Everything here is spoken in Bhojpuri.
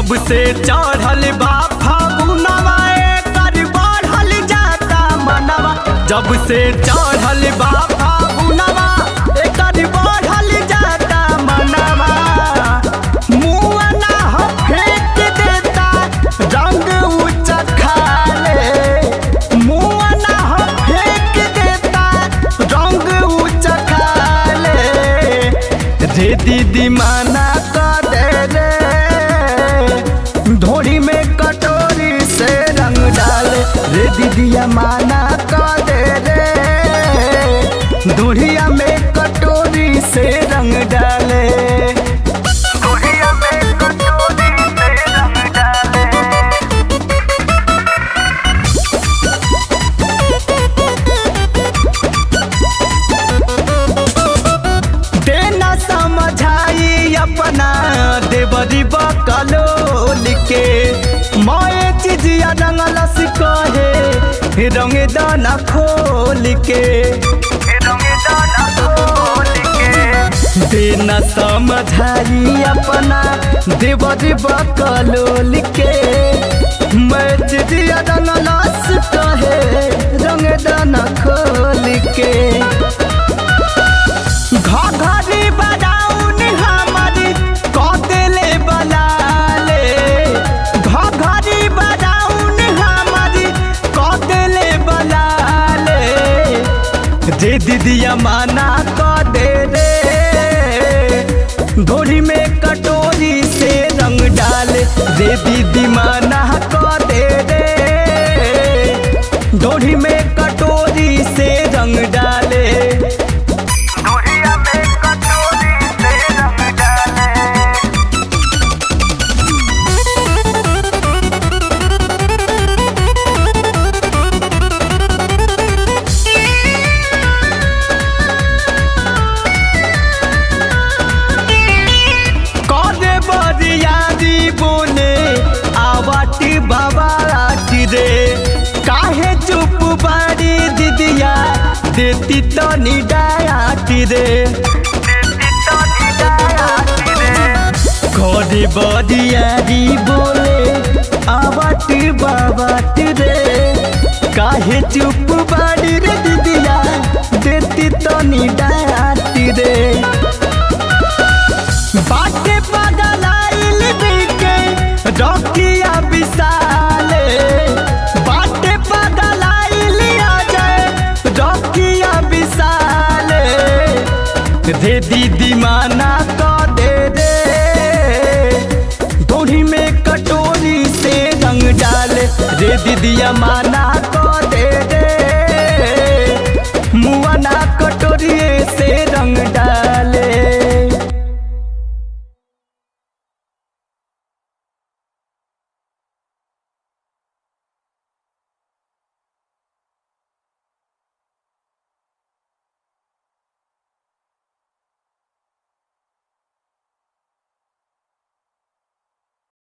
जब से चढ़ल बा फागुनवा एकर बढ़ल जाता मनवा जब से चढ़ल बा फागुनवा एकर बढ़ल जाता मनवा मुआ ना ह फेंक देता रंग ऊंचा खाले मुआ ना ह फेंक देता रंग ऊंचा खाले रे दीदी माना कर दे रे धोड़ी में कटोरी से रंग डाले रे दीदिया माना कर दे रे धोड़िया में कटोरी से रंग डाले धोड़िया में कटोरी से रंग डाले देना समझाई अपना देवरी बकलोल के मोए चिजिया रंगलस कहे रंग दाना खोल के देना समझाई अपना देवरी बकलोल के मैं चिजिया रंगलस कहे रंग दाना खोल के घघरी बजाउन हमारी कदेले बलाले घघरी बजाउन हमारी कदेले बलाले जे दीदिया माना क दे रे धोरी में कटोरी से रंग डाले रे दीदी माना क दे रे धोरी में कटोरी से रंग डाले धुरिया में कटोरी से रंग डाले करे बरियारी बोले आवाटी बाबाटी रे काहे चुप बारी दीदिया देती तो निडायाटी रे करे बरियारी बोले आवाटी बाबाटी रे काहे चुप बारी रे दीदिया देती तो निडायाटी रे बाटे पगलाइल बिके रखिया विशाले बाटे पगलाइल अजय रखिया विशाले रे दीदी माना क दे रे धोड़ी में कटोरी से रंग डाले रे दीदिया माना क